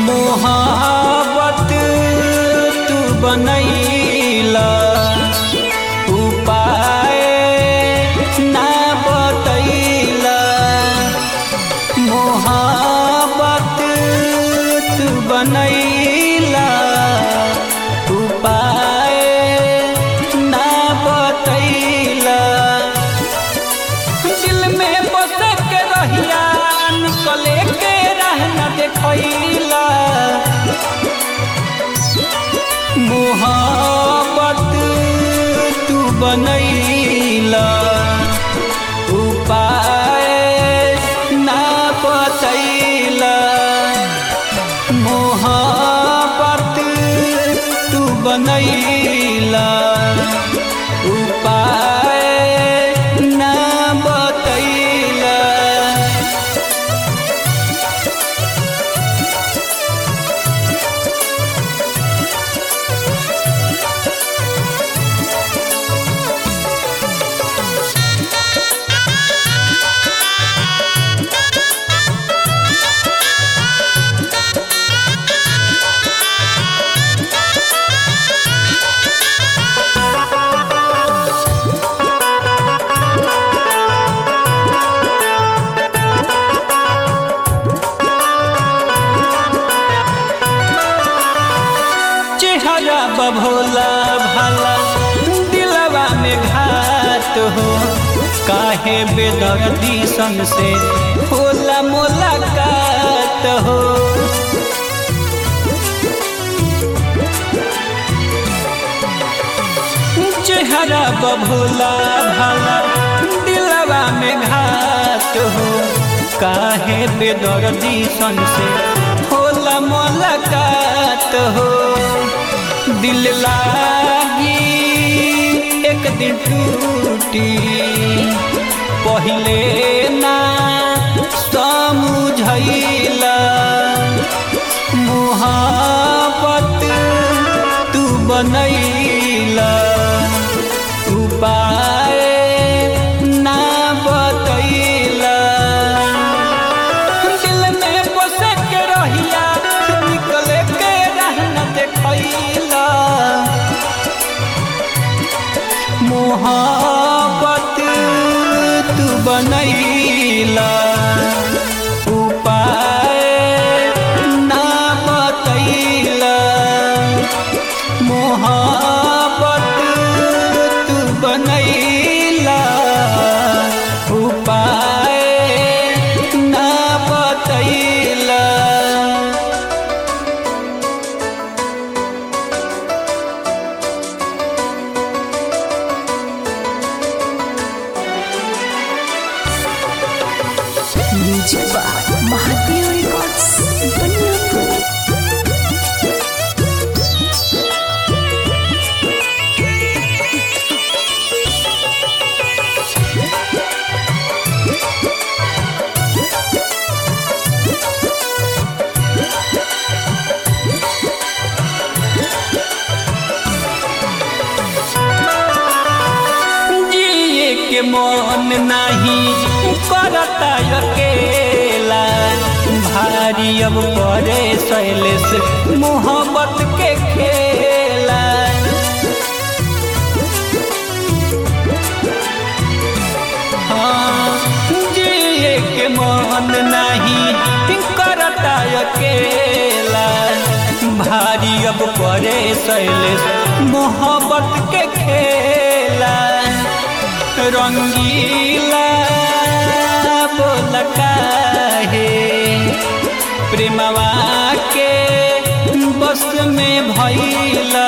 मोहब्बत तू बनैला उपाय ना बतैला मोहब्बत तू बनैला उपाय ना बतैला दिल में बस के रहिया निकले के रहना देखैला मोहब्बत तू बनैला उपाय ना बतैला मोहब्बत तू बनैला उपाय ना बतैला चेहरा बभोला भाला दिलवा में घात हो काहे बेदर्दी सन से होला मुलाकात हो चेहरा बभोला भाला दिलवा में घात हो काहे बेदर्दी सन से होला मुलाकात हो दिल लागी एक दिन टूटी पहले ना समझैला मोहब्बत तू बनैला उपाय ना बतैला दिल में बसे के रहिया निकले के रहना देखैला मोहब्बत तू बनैला उपाय ना बतैला मोहब्बत तू बनैला उपाय ना बतैला music by Mahadev records Baniyapur जिए के मन नहीं करता अकेला भारी अब परे शैलेश मोहब्बत के खेला हाँ, जिए के मन नहीं करता अकेला भारी अब परे शैलेश मोहब्बत के खेला रंगीला बोल काहे प्रेमवा के बस में भैला